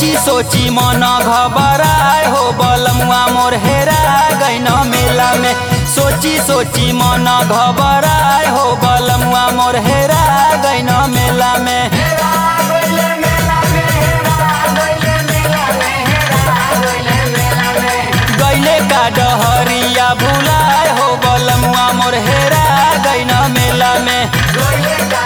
सोची सोची मन घबराए हो बलमुआ मोर हेरा गैन मेला में सोची सोची मन घबराए हो बलमुआ मोर हेरा गैन मेला में गैले का डहरिया भुलाए हो बलमुआ मोर हेरा गैन मेला में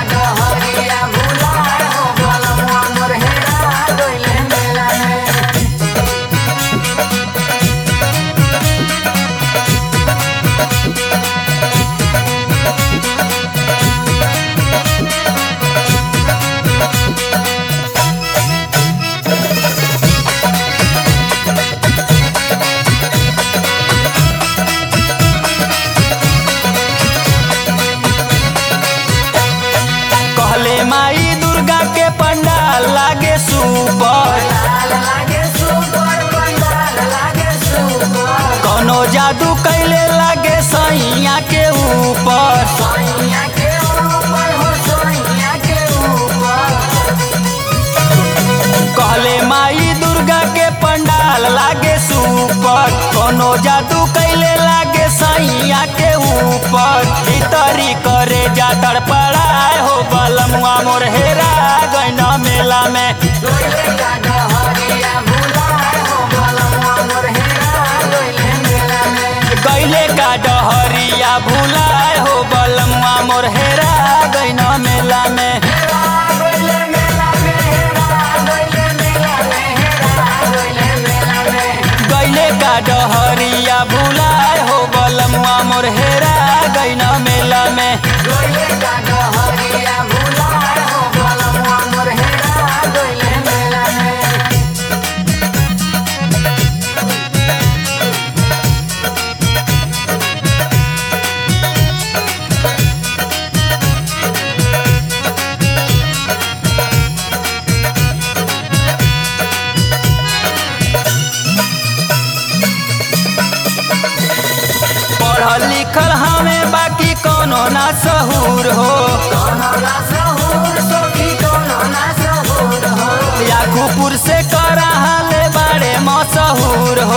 कहले माई दुर्गा के पंडाल लागे सुपर कोनो जादू कैले लागे सैया के ऊपर कहले माई दुर्गा के पंडाल लागे सुपर कोनो जादू कैले लागे सैया के ऊपर भीतरी करे जा तड़पड़ाए हो बलमुआ मोर हेरा गैन मेला में गैले का डहरिया भुलाए हो बलमुआ मोर हेरा गैन मेला में गैले का डहरिया भुलाए हो बलमुआ मोर हेरा गैन मेला में पढ़ल लिखल हमें बाकी कोनो ना सहूर हो याकूपुर से करा हाले बाड़े मशहूर हो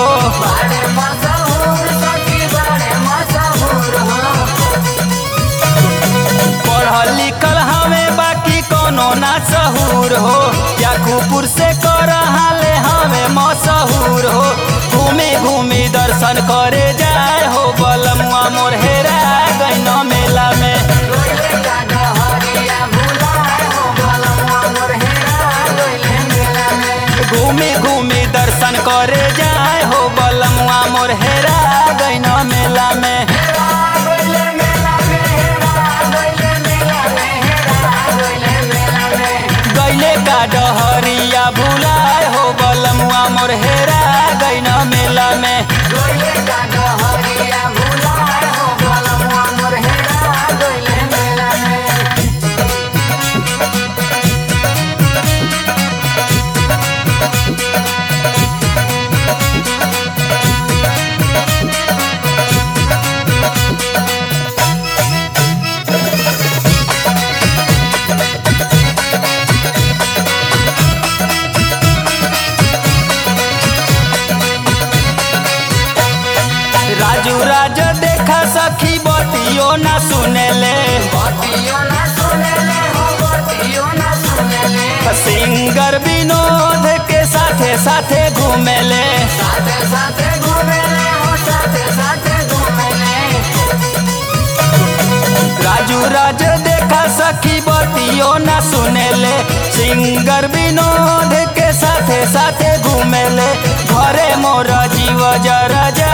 पढ़ल लिखल हमें बाकी कोनो ना सहूर हो याकूपुर से करा हाले हमें मशहूर हो घूमी घूमी दर्शन करे जाए हो बलमुआ मोर हेरा गैन मेला में घूमी घूमी दर्शन करे जाए हो बलमुआ मोर हेरा गैन मेला में गैले का डहरिया भुलाए हो बलमुआ मोर हेरा गैन मेला में राजू राज देखा सखी बतियो ना सुनेले सिंगर विनोद के साथे साथे घूमेले राजू राज देखा सखी बतियो ना सुनेले सिंगर विनोद के साथे साथे घूमेले घरे मोर जीव जरा